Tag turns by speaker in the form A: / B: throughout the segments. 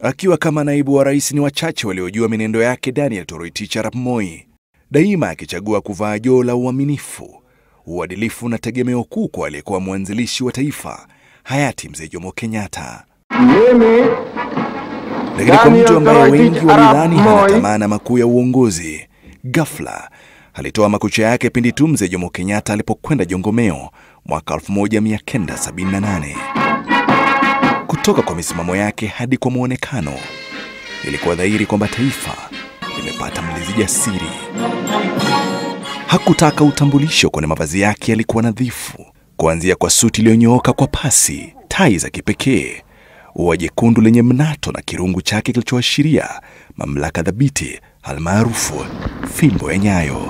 A: Akiwa kama naibu wa rais, ni wachache waliojua minendo yake Daniel Toroitich arap Moi, daima akichagua kuvaa joo la uaminifu, uadilifu na tegemeo kuu kwa aliyekuwa mwanzilishi wa taifa hayati Mzee Jomo Kenyatta.
B: Mimi
A: Lakini kwa mtu ambaye
B: Toroitich
A: wengi
B: arap
A: walidhani hana
B: Moi.
A: tamaa makuu ya uongozi, ghafla alitoa makucha yake pindi tu Mzee Jomo Kenyatta alipokwenda Jongomeo mwaka 1978. Kutoka kwa misimamo yake hadi kwa mwonekano, ilikuwa dhahiri kwamba taifa limepata mlizi jasiri. Hakutaka utambulisho, kwani mavazi yake yalikuwa nadhifu, kuanzia kwa suti iliyonyooka kwa pasi, tai za kipekee, ua jekundu lenye mnato na kirungu chake kilichoashiria mamlaka dhabiti, almaarufu fimbo ya nyayo.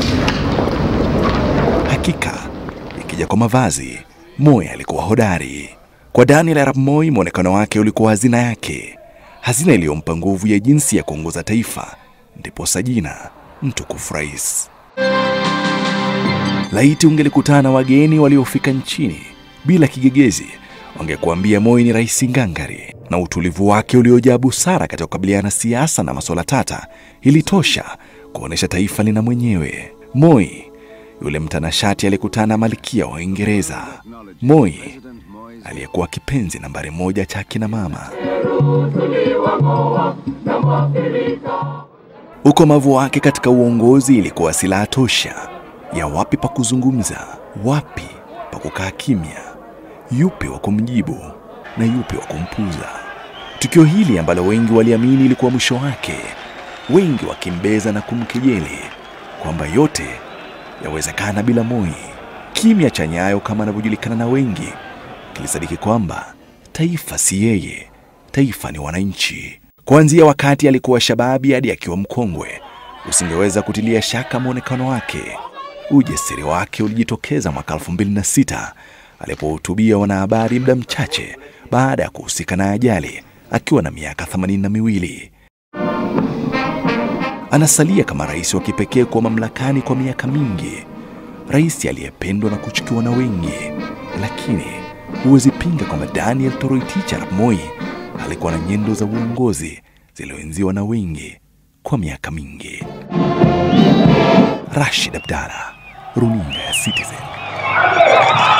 A: Hakika ikija kwa mavazi, Moi alikuwa hodari. Kwa Daniel arap Moi, mwonekano wake ulikuwa hazina yake, hazina iliyompa nguvu ya jinsi ya kuongoza taifa, ndiposa jina mtukufu rais. Laiti ungelikutana na wageni waliofika nchini bila kigegezi, wangekuambia Moi ni rais ngangari, na utulivu wake uliojaa busara katika kukabiliana na siasa na masuala tata ilitosha kuonyesha taifa lina mwenyewe. Moi yule mtanashati alikutana na malkia wa Uingereza. Moi aliyekuwa kipenzi nambari moja cha akina mama. Ukomavu wake katika uongozi ilikuwa silaha tosha ya wapi pa kuzungumza, wapi pa kukaa kimya, yupi wa kumjibu na yupi wa kumpuza. Tukio hili ambalo wengi waliamini ilikuwa mwisho wake, wengi wakimbeza na kumkejeli kwamba yote yawezekana bila Moi. Kimya cha Nyayo kama anavyojulikana na wengi kilisadiki kwamba taifa si yeye, taifa ni wananchi. Kuanzia wakati alikuwa shababi hadi akiwa mkongwe, usingeweza kutilia shaka mwonekano wake. Ujasiri wake ulijitokeza mwaka 2006 alipohutubia wanahabari muda mchache baada ya kuhusika na ajali akiwa na miaka themanini na miwili. Anasalia kama rais wa kipekee kuwa mamlakani kwa miaka mingi, rais aliyependwa na kuchukiwa na wengi, lakini huwezi pinga kwamba Daniel Toroitich arap Moi alikuwa na nyendo za uongozi zilizoenziwa na wengi kwa miaka mingi. Rashid Abdalla, runinga ya Citizen.